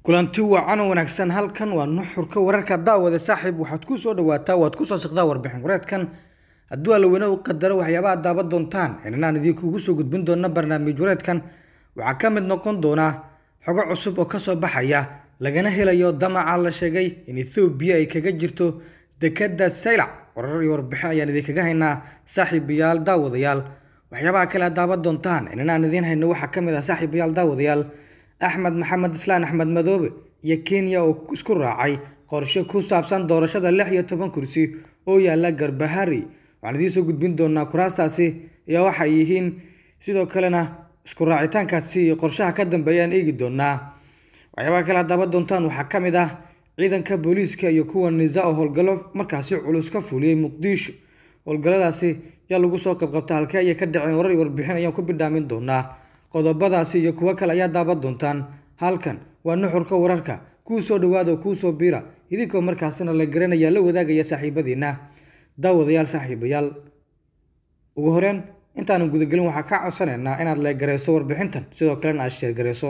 kulanti wacan oo wanaagsan halkan waa nuxurka wararka daawada saaxiib waxaad ku soo dhawaataa waad ku soo siqdaa warbixin wareedkan hadduu allaweyne u qadaro waxyaabaha daaban doontaan inanaan idinkuugu soo gudbin doona barnaamij wareedkan waxaa ka mid noqon doona xogo cusub oo kasoo baxaya lagana helayo damaca la sheegay in ethoobiya ay kaga jirto dekada saylac warar iyo warbixin ayaan idinkaga haynaa saaxiibayaal daawadayaal waxyaabaha kale aad daaban doontaan inanaan idiin hayno waxaa ka mid ah saaxiibayaal daawadayaal axmed maxamed islaan axmed madoobe iyo kenya oo isku raacay qorshe ku saabsan doorashada lix iyo toban kursi oo yaala garbahari waxaan idiin soo gudbin doonaa kuraastaasi iyo waxay yihiin sidoo kalena isku raacitaankaasi iyo qorshaha ka dambeeya aan eegi doonaa waxyaabaha kale hadaaban doontaan waxaa ka mid ah ciidanka booliiska iyo kuwa nisa oo howlgallo markaasi culus ka fuliyey muqdisho howlgalladaasi yaa lagu soo qabqabta halkee ayay ka dhaceen warar iyo warbixin ayaan ku bidhaamin doonaa qodobadaasi iyo kuwo kale ayaa daaban doontaan halkan waa nuxurka wararka kuu soo dhawaada kuu soo biira idinkoo markaasina la garanaya la wadaagaya saaxiibadiina daawadayaal saaxiibayaal ugu horeen intaanan gudagelin waxaa kaa codsanaynaa inaad leegareyso warbixintan sidoo kalena aad sheergareyso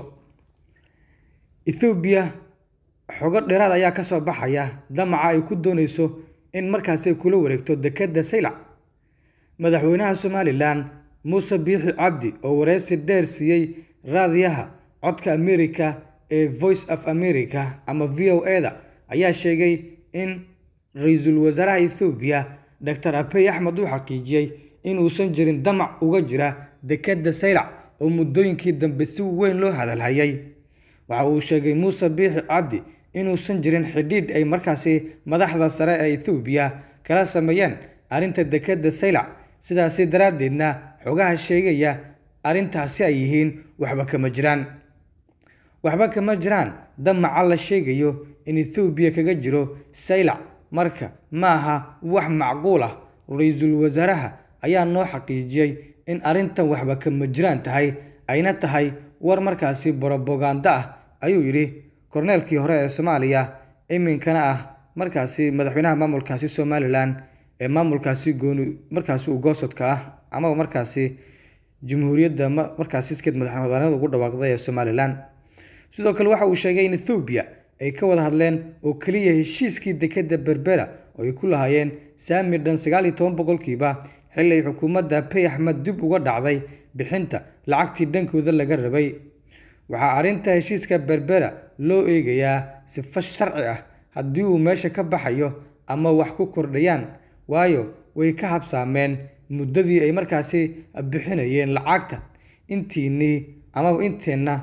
ethoobiya xogo dheeraad ayaa kasoo baxaya damaca ay ku dooneyso in markaasi ay kula wareegto dekada saylac madaxweynaha somalilan muuse biixi cabdi oo wareysi dheer siiyey raadiyaha codka america ee voice of america ama v o e da ayaa sheegay in ra-iisul wasaaraha ethoobiya doctor abey axmed uu xaqiijiyey in uusan jirin damac uga jira dekada saylac oo muddooyinkii dambe si weyn loo hadalhayay waxa uu sheegay muuse biixi cabdi inuusan jirin xidhiidh ay markaasi madaxda sare ee ethoobiya kala sameeyeen arrinta dekada saylac sidaasi daraaddeedna xogaha sheegaya arrintaasi ay yihiin waxba kama jiraan waxba kama jiraan damaca la sheegayo in ethoobiya kaga jiro saylac marka ma aha wax macquul ah ra-iisul wasaaraha ayaa noo xaqiijiyey in arrintan waxba kama jiraan tahay ayna tahay war markaasi borobaganda ah ayuu yidhi korneelkii hore ee soomaaliya iminkana ah markaasi madaxweynaha maamulkaasi somalilan ee maamulkaasi gooni markaasi ugoosodka ah ama markaasi jamhuuriyadda markaasi iskeed madaxbanida ugu dhawaaqday ee somalilan sidoo kale waxa uu sheegay in ethoobiya ay ka wada hadleen oo keliya heshiiskii dekada berbera oo ay ku lahaayeen saami dhan sagaal iyo toban boqolkiiba xili ay xukuumadda pey axmed dib uga dhacday bixinta lacagtii dhankooda laga rabay waxaa arrinta heshiiska berbera loo eegayaa sifo sharci ah haddii uu meesha ka baxayo ama wax ku kordhayaan waayo way ka habsaameen muddadii ay markaasi bixinayeen lacagta intiinii amaba inteenna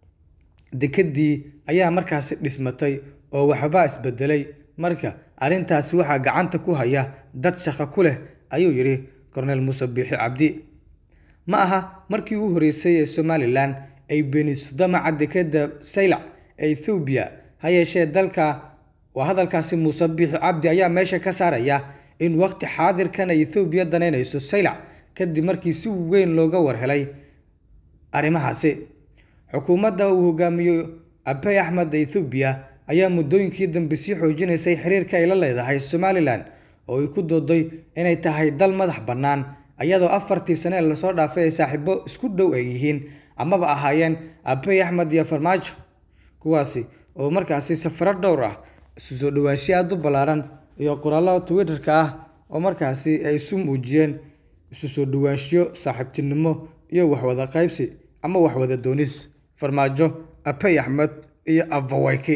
dekadii ayaa markaasi dhismatay oo waxbaa isbedelay marka arrintaasi waxaa gacanta ku haya dad shaqo ku leh ayuu yidhi korneel muuse biixi cabdi ma aha markii ugu horreysay ee somalilan ay beeniso damaca dekada saylac ee ethoobiya ha yeeshee dalka waa hadalkaasi muuse biixi cabdi ayaa meesha ka saaraya in waqti xaadirkan ay ethoobiya danaynayso saylac kadib markii si weyn looga warhelay arrimahaasi xukuumadda uu hogaamiyo abey axmed ethoobiya ayaa muddooyinkii dambe sii xoojinaysay xiriirka ay la leedahay somalilan oo ay ku dooday inay tahay dal madax bannaan iyadoo afartii sane ee lasoo dhaafay ay saaxiibo isku dhow ay yihiin amaba ahaayeen abey axmed iyo farmaajo kuwaasi oo markaasi safaro dhowr ah isu soo dhawaanshiya aada u ballaaran iyo qoraallo twitterka ah oo markaasi ay isu muujiyeen isu soo dhawaanshiyo saaxiibtinimo iyo waxwada qaybsi ama waxwada doonis farmaajo abey axmed iyo avawayki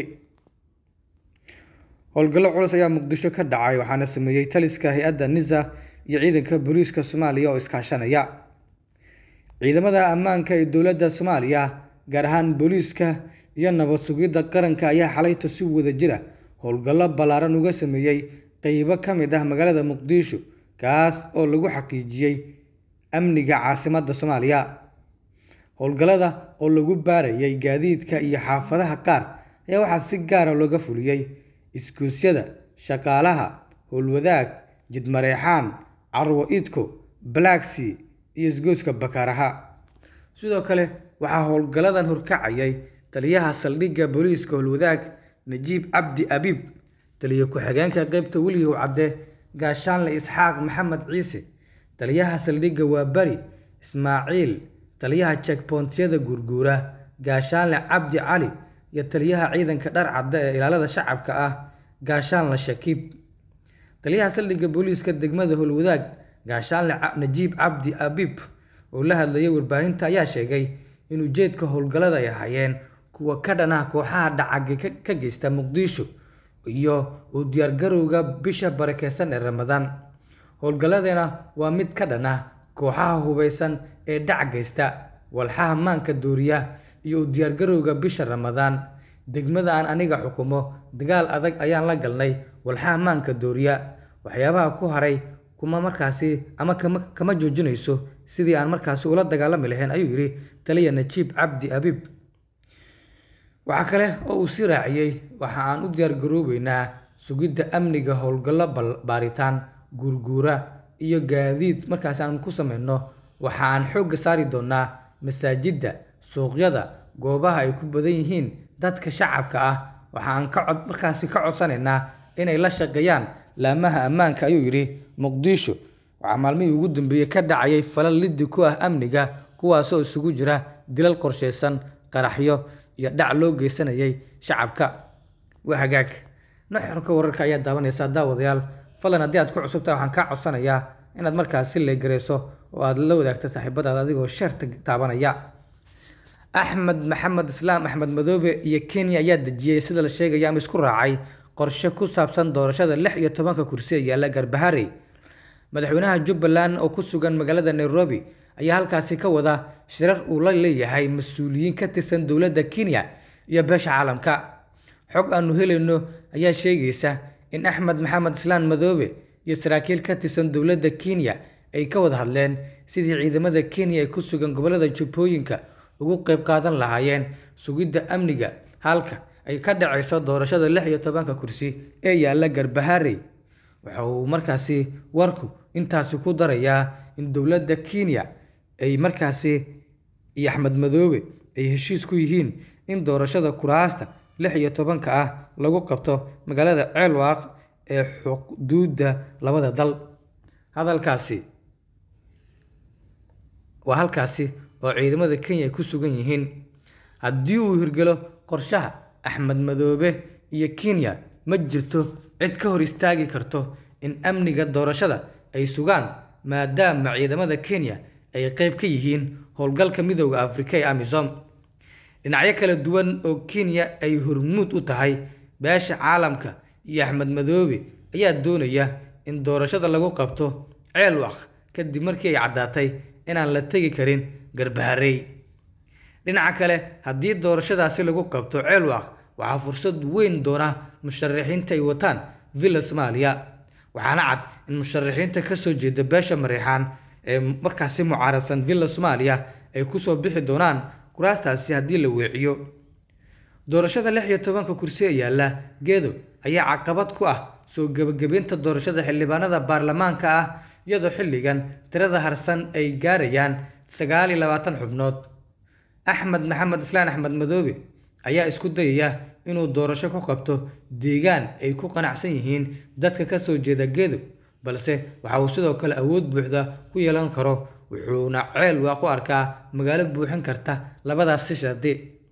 howlgallo culus ayaa muqdisho ka dhacay waxaana sameeyey taliska hay-adda nisa iyo ciidanka booliiska soomaaliya oo iskaashanaya ciidamada ammaanka ee dowladda soomaaliya gaar ahaan booliiska iyo nabad sugidda qaranka ayaa xalayto si wada jira howlgallo ballaaran uga sameeyey qeybo ka mid ah magaalada muqdisho kaas oo lagu xaqiijiyey amniga caasimadda soomaaliya howlgallada oo lagu baarayay gaadiidka iyo xaafadaha qaar ayaa waxaa si gaara looga fuliyey iskuusyada shaqaalaha howlwadaag jidmareexaan carwo idko balaagsea iyo isgoyska bakaaraha sidoo kale waxaa howlgalladan horkacayay taliyaha saldhigga booliiska howlwadaag najiib cabdi abiib taliya ku-xigeenka qeybta weligow cadde gaashaanle isxaaq maxamed ciise taliyaha saldhigga waa bari ismaaciil taliyaha jekboontiyada guurguura gaashaanle cabdi cali iyo taliyaha ciidanka dhar cadda ee ilaalada shacabka ah gaashaanle shakiib taliyaha saldhigga booliiska degmada howlwadaag gaashaanle najiib cabdi abiib oo la hadlayay warbaahinta ayaa sheegay in ujeedka howlgallada ay ahaayeen kuwa ka dhan ah kooxaha dhacagga ka geysta muqdisho iyo u diyaargarowga bisha barakeysan ee ramadaan howlgalladana waa mid ka dhan ah kooxaha hubeysan ee dhac geysta walxaha maanka dooriya iyo u diyaargarowga bisha ramadaan degmada aan aniga xukumo dagaal adag ayaan la galnay walxaha maanka dooriya waxyaabaha ku haray kuma markaasi ama kama joojinayso sidii aan markaasi ula dagaalami lahayn ayuu yidhi taliya najiib cabdi abiib waxaa kale oo uu sii raaciyey waxa aan u diyaargaroobeynaa sugidda amniga howlgallo baaritaan guurguura iyo gaadiid markaasi aan ku sameyno waxa aan xoogga saari doonaa masaajidda suuqyada goobaha ay ku badan yihiin dadka shacabka ah waxa aan ka cod markaasi ka codsanaynaa inay la shaqeeyaan laamaha ammaanka ayuu yidhi muqdisho waxaa maalmihii ugu dambeeyey ka dhacayay falal liddi ku ah amniga kuwaasoo isugu jira dilal qorsheysan qaraxyo iyo dhac loo geysanayay shacabka waa hagaag nuxurka wararka ayaa daawanaysaa daawadayaal fadlan haddii aad ku cusubtahay waxaan kaa codsanayaa inaad markaas si leegareyso oo aad la wadaagto saaxiibadaada adigoo sheerta taabanaya axmed maxamed islaam axmed madoobe iyo kenya ayaa dejiyey sida la sheegaya ama isku raacay qorshe ku saabsan doorashada lix iyo tobanka kursi ee yaalla garbaharey madaxweynaha jubbaland oo ku sugan magaalada nairobi ayaa halkaasi ka wada shirar uu la leeyahay mas-uuliyiin ka tirsan dowladda kenya iyo beesha caalamka xog aanu helayno ayaa sheegaysa in axmed maxamed islaan madoobe iyo saraakiil ka tirsan dowladda kenya ay ka wada hadleen sidii ciidamada kenya ee ku sugan gobollada jubbooyinka ugu qayb qaadan lahaayeen sugidda amniga halka ay ka dhacayso doorashada lix iyo tobanka kursi ee yaalla garbaharey waxa uu markaasi warku intaasi ku darayaa in dowladda kenya ay markaasi iyo axmed madoobe ay heshiis ku yihiin in doorashada kuraasta lix iyo tobanka ah lagu qabto magaalada ceelwaaq ee xuduudda labada dal hadalkaasi waa halkaasi oo ciidamada kenya ay ku sugan yihiin haddii uu hirgelo qorshaha axmed madoobe iyo kenya ma jirto cid ka hor istaagi karto in amniga doorashada ay sugaan maadaama ciidamada kenya ay qeyb ka yihiin howlgalka midooda afrika ee amisom dhinacyo kala duwan oo kenya ay hormuud u tahay beesha caalamka iyo axmed madoobe ayaa doonaya in doorashada lagu qabto ceelwaq kadib markii ay caddaatay inaan la tegi karin garbaharey dhinaca kale haddii doorashadaasi lagu qabto ceelwaq waxaa fursad weyn doona musharaxiinta ay wataan villa soomaaliya waxaana cad in musharaxiinta kasoo jeeda beesha mareexaan ee markaasi mucaaradsan villa soomaaliya ay kusoo bixi doonaan kuraastaasi haddii la weeciyo doorashada lix iyo tobanka kursi ee yaalla geedo ayaa caqabad ku ah soo gebagabeynta doorashada xildhibaanada baarlamaanka ah iyadoo xilligan tirada harsan ay gaarayaan sagaal iyo labaatan xubnood axmed maxamed islaan axmed madoobe ayaa isku dayaya inuu doorasho ku qabto deegaan ay ku qanacsan yihiin dadka kasoo jeeda geedo balse waxa uu sidoo kale awood buuxda ku yeelan karo wuxuuna ceel waa ku arkaa magaalo buuxin karta labadaas si shardi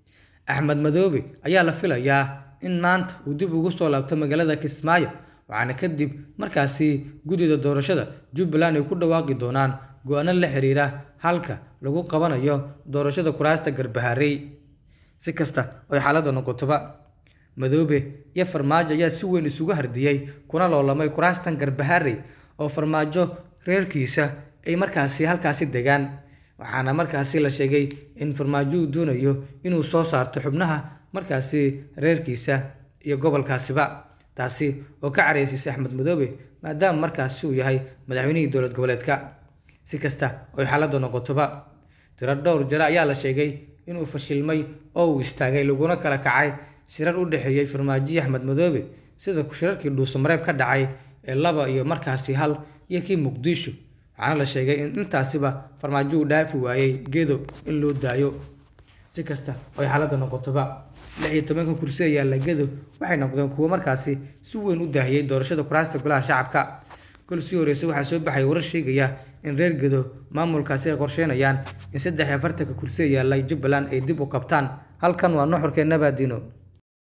axmed madoobe ayaa la filayaa in maanta uu dib ugu soo laabto magaalada kismaayo waxaana kadib markaasi guddida doorashada jubbaland ay ku dhawaaqi doonaan go-aano la xiriira halka lagu qabanayo doorashada kuraasta garbaharey si kasta oy xaaladda noqotoba madoobe iyo farmaajo ayaa si weyn isugu hardiyey kuna loolamay kuraastan garbaharey oo farmaajo reerkiisa ay markaasi halkaasi degaan waxaana markaasi la sheegay in farmaajo uu doonayo inuu soo saarto xubnaha markaasi reerkiisa iyo gobolkaasiba taasi oo ka careysiisay axmed madoobe maadaama markaasi uu yahay madaxweynihii dowlad goboleedka si kasta oy xaaladda noqotoba tiro dhowr jare ayaa la sheegay inuu fashilmay oo uu istaagay laguna kala kacay shirar u dhexeeyey farmaajiyi axmed madoobe sida shirarkii dhuusamareeb ka dhacay ee laba iyo markaasi hal iyo kii muqdisho waxaana la sheegay in intaasiba farmaajo uu dhaafi waayey geedo in loo daayo si kasta oy xaaladda noqotoba lix iyo tobanka kursi ee yaalla gedo waxay noqdeen kuwo markaasi si weyn u daahiyey doorashada kuraasta golaha shacabka kol sii horreysay waxaa soo baxay warar sheegaya in reer gedo maamulkaasi ay qorsheynayaan in saddex iyo afartanka kursi ee yaalla jubbaland ay dib u qabtaan halkan waa nuxurkeenna baadino